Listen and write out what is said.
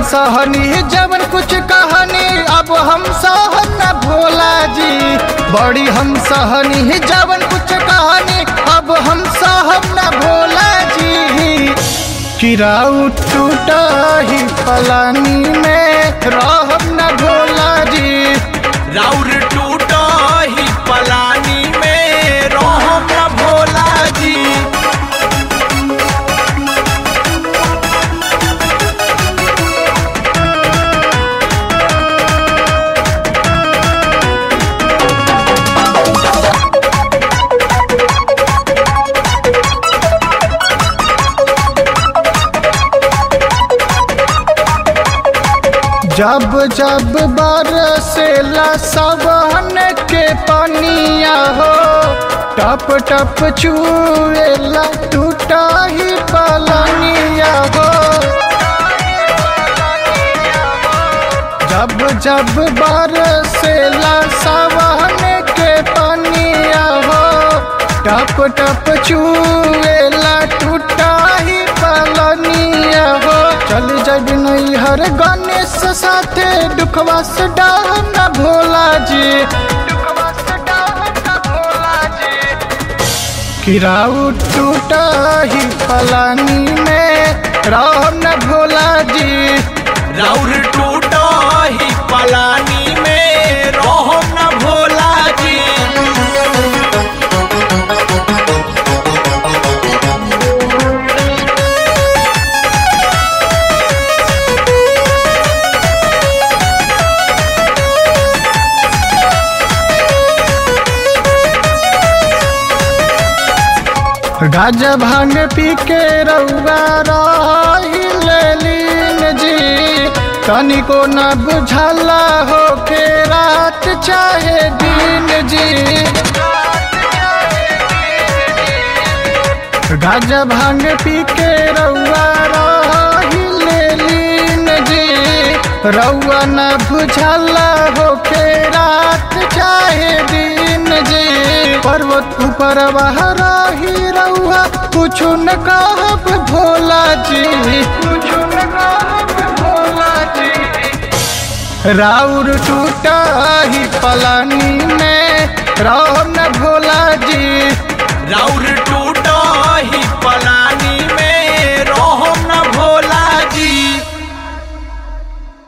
सहनी जवन कुछ कहानी अब हम सहन न भोला जी बड़ी हम सहनी जवन कुछ कहानी अब हम सहन न भोला जी किराऊ टूटा ही पलानी में रहब न भोला जी राउर टूटा ही पलानी में रोहम न भोला जी जब जब बरसेला सबहन के पनिया हो टप टप चुएला टूटा ही पलनिया हो जब जब बरसेला सबहन के पनिया हो टप टप चुएला टूटा ही पलनिया हो चल जब नैहर गणेश साथे दुखवा से डाह न भोला जी दुखवा से डाह न भोला जी किराऊ टूटा ही पलानी में राम न भोला जी राउर टूटा ही पलानी में रोहम न भोला जी गाजा भांग पी के रउआ रही लीन जी तनिको न बुझला हो के रात चाहे दिन जी गाजा भांग पी के रउआ रही लीन जी रउआ न बुझला हो के रात चाहे दिन जी पर्वत ऊपर रही रउआ कुछ न कहब भोला जी कुछ न कहब भोला जी राउर टूटा ही पलानी में राम न भोला जी राउर